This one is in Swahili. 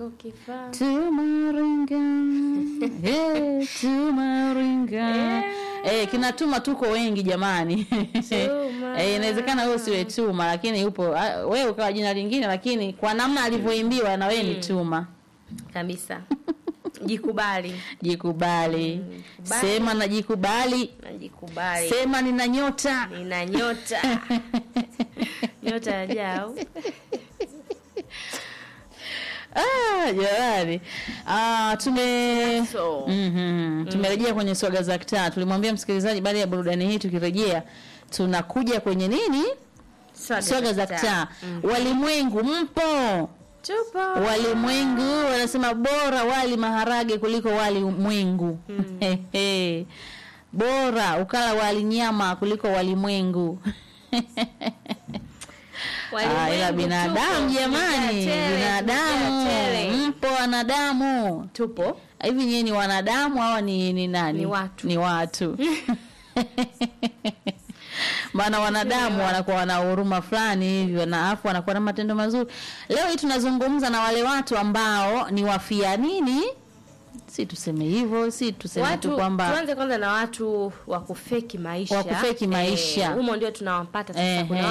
chako kifaa tumaringa eh, tumaringa eh, kinatuma tuko wengi jamani Tuma. eh, inawezekana wewe usiwe tuma lakini upo ah, wewe ukawa jina lingine lakini kwa namna alivyoimbiwa na wewe ni tuma kabisa jikubali jikubali jikubali. sema na jikubali najikubali sema nina nyota nina nyota nyota ya jao Ah, jamani ah, tume So. Mhm. tumerejea kwenye swaga za kitaa tulimwambia msikilizaji baada ya burudani hii tukirejea tunakuja kwenye nini swaga za kitaa walimwengu mpo tupo walimwengu wanasema bora wali maharage kuliko wali mwengu Hehe. bora ukala wali nyama kuliko walimwengu Ah, ila Walimwengu binadamu tupo. jamani Tumejaa tele, binadamu tumejaa tele. mpo wanadamu tupo hivi nyie ni wanadamu hawa ni, ni nani Ni watu. ni watu maana wanadamu wanakuwa wana huruma fulani hivyo na afu wanakuwa na matendo mazuri leo hii tunazungumza na wale watu ambao ni wafia nini si tuseme hivyo si tuseme tu watu kwamba tuanze kwanza na watu wa kufeki maisha Wa kufeki maisha. Eh, humo ndio tunawapata sasa Ehe. kuna